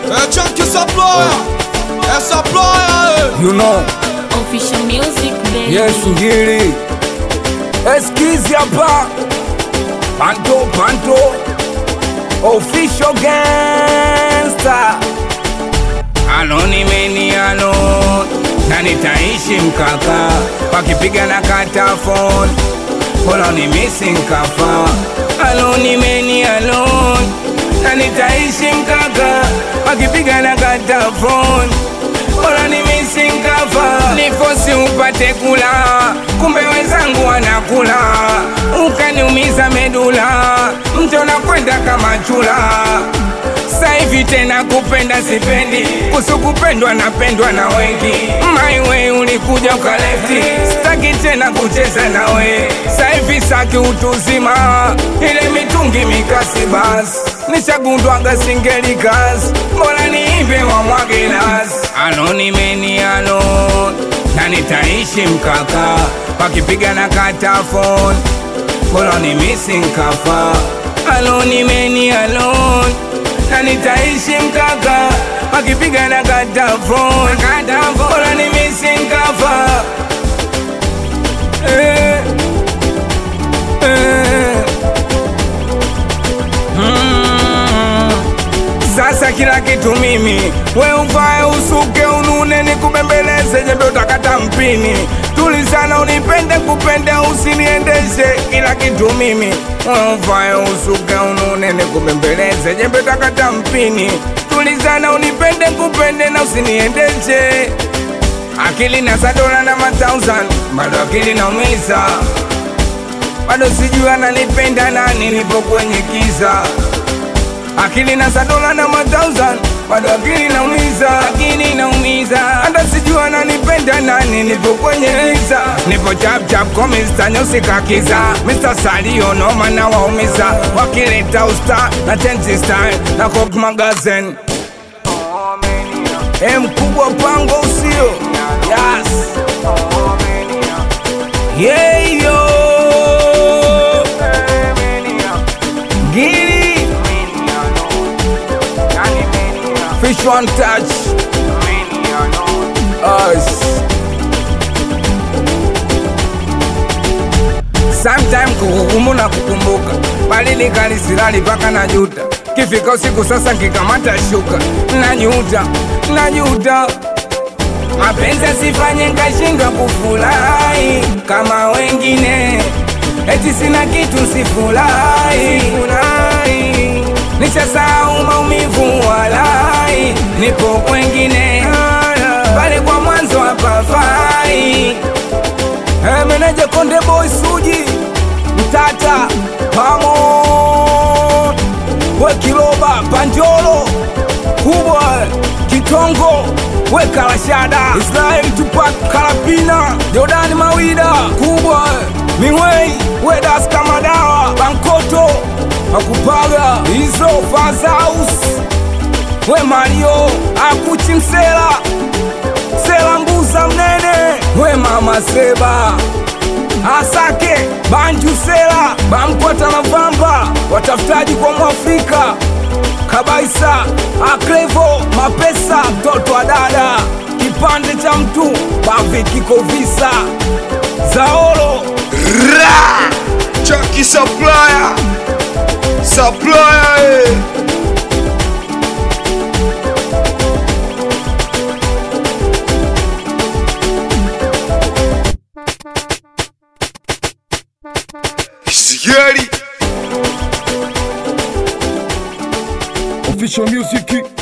É Chunky Supplier, é Supplier, You know, Official music, baby. yes ngili eskizi hapa panto panto official gangster anonimeni ano na nitaishi mkaka wakipiga na katafon Hold ni missing kafa anonimeni alone na nitaishi mkaka wakipiga na katafon Bora ni missing kafa nifosi upate kula kumbe wenzangu wanakula ukaniumiza medula mto nakwenda kama chula saivi tena kupenda sipendi kusu kupendwa napendwa na wengi maiwe ulikuja ukalefti staki tena kucheza nawe saivi saki utuzima ile mitungi mikasi basi nishagundwaga singeli kazi mbona niimbe wa mwagelas anonimeni ano na nitaishi mkaka wakipiga na katafon mbona ni missing kafa anonimeni alone na nitaishi mkaka wakipiga na katafon mbona ni missing kafa eh, eh. Mm. Sasa kila kitu mimi, we uvae usuke unune nikubembeleze, jembe utakata mpini. Tulizana unipende kupende, usiniendeshe kila kitu mimi. We uvae usuke unune nikubembeleze, jembe utakata mpini. Tulizana unipende kupende na usiniendeshe akili na sadola na matausan, bado akili naumiza, bado sijui ananipenda nani, nipo kwenye giza akili na sadola na matausan bado akili naumiza, akili naumiza, hata sijua ananipenda nani, nipo kwenye giza, nipo chap chap kwa Mr. Nyusi kakiza, Mr. Salio noma na waumiza, wakileta usta na tenzi style na Coke magazine E mkubwa pango usio yes. Yeah, yo. Gili Fish one touch us Sometime kukukumu na kukumbuka bali nikalisilali paka na juta kifika usiku sasa nkikamata shuka najuta najuta mapenzi asifanye nkashindwa kufurahi kama wengine eti sina kitu sifurahi furahi. nishasahau maumivu walai nipo kwengine pale kwa mwanzo hapafai Hey, meneja Konde Boy Suji Mtata Pamo We Kiloba Panjolo Kubwa Kitongo We Kalashada Israel Tupac Kalapina Jordani Mawida Kubwa Miwei We Das Kamadawa Bankoto Akupaga Izo Fazaus We Mario Akuchi Msela Sela Mbuza Mnene We Mama Seba Asake Banju Sela Bamkwata na Vamba Watafutaji kwa Mwafrika Kabaisa Aklevo Mapesa Mtoto wa dada Kipande cha mtu Bavi kiko visa Zaolo Ra! Chunky Supplier, Supplier, eh. Sigari. Official Music